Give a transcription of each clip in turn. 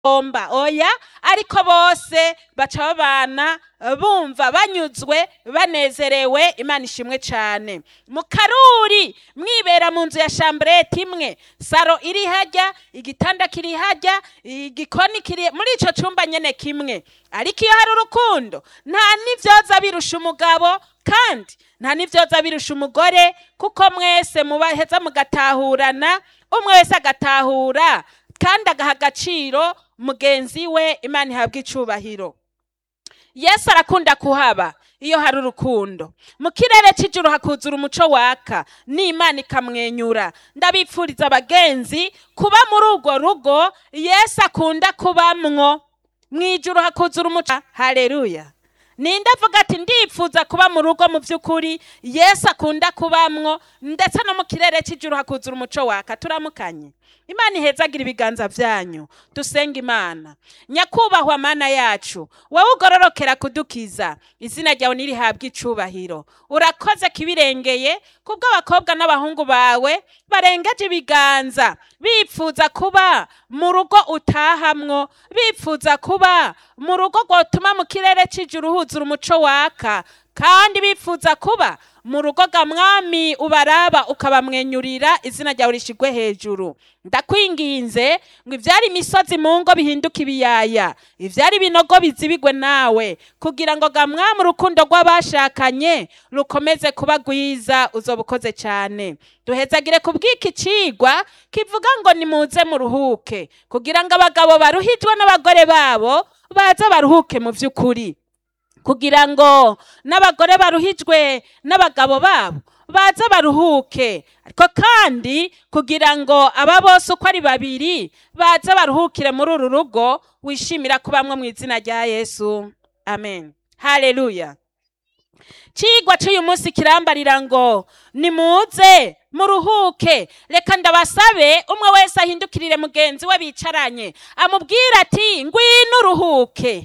omba oya ariko bose baca babana bumva banyuzwe banezerewe imana ishimwe cyane mu karuri mwibera mu nzu ya shamburete imwe saro iri hajya igitanda kiri hajya igikoni kiri muri icyo cyumba nyine kimwe ariko iyo hari urukundo nta n'ibyoza birusha umugabo kandi nta n'ibyoza birusha umugore kuko mwese mubaheza mugatahurana umwe wese agatahura kandi agaha agaciro mugenzi we imana ihabwa icubahiro yesu arakunda kuhaba iyo hari urukundo mu kirere cy'ijuru hakuzura umuco waka n'imana ikamwenyura ndabipfuriza abagenzi kuba muri urwo rugo yesu akunda kubamwo mu ijuru hakuzura umuco hareruya ninde avuga ati ndipfuza kuba mu rugo mu by'ukuri yesu akunda kubamwo ndetse no mu kirere cy'ijuru hakuzura umuco waka turamukanye imana ihezagira ibiganza byanyu dusenga imana nyakubahwa mana yacu wowe ugororokera kudukiza izina ryawe ntirihabwe icubahiro urakoze kibirengeye kubwo abakobwa n'abahungu bawe barengeje ibiganza bipfuza kuba mu rugo utahamwo bipfuza kuba mu rugo rwotuma mu kirere cy'ijuru huzura umuco waka kandi bifuza kuba mu rugo ga mwami ubaraba ukabamwenyurira izina ryawe rishigwe hejuru ndakwinginze ngo ibyari imisozi mu ngo bihinduke ibiyaya ibyari ibinogo bizibigwe nawe kugira ngo ga mwami urukundo rw'abashakanye rukomeze kuba rwiza uzoba ukoze cyane duhezagire ku bw'iki cigwa kivuga ngo nimuze muruhuke kugira ngo abagabo baruhijwe n'abagore babo baze baruhuke mu by'ukuri kugira ngo n'abagore baruhijwe n'abagabo babo baze baruhuke ariko kandi kugira ngo aba bose uko ari babiri baze baruhukire muri uru rugo wishimira kubamwe mu izina rya yesu amen haleluya cigwa cy'uyu munsi kirambarira ngo nimuze muruhuke reka ndabasabe umwe wese ahindukirire mugenzi we bicaranye amubwire ati ngwino uruhuke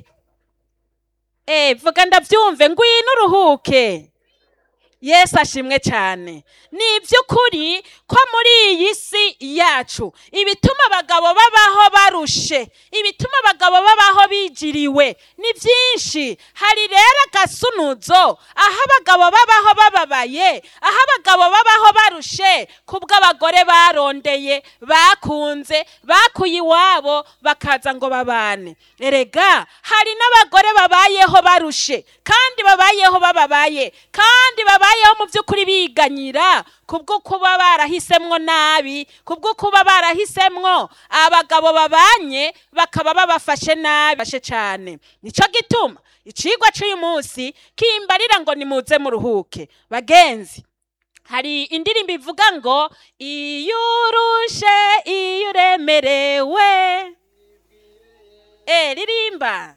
Eh, vuga ndabyumve ngwino uruhuke yesu ashimwe cyane ni iby'ukuri ko muri iyi si yacu ibituma abagabo babaho barushe ibituma abagabo babaho bigiriwe ni byinshi hari rero agasunuzo aho abagabo babaho bababaye aho abagabo babaho barushe kubwo abagore barondeye bakunze bakuye iwabo bakaza ngo babane erega hari n'abagore babayeho barushe kandi babayeho bababaye kandi babayeho mu by'ukuri biganyira kubwo kuba barahisemwo nabi kubwo kuba barahisemwo abagabo babanye bakaba babafashe nabi bashe cyane nicyo gituma icigwa cy'uyu munsi kimbarira ngo nimuze muruhuke bagenzi hari indirimbo ivuga ngo iyo urushe iyo uremerewe eh ririmba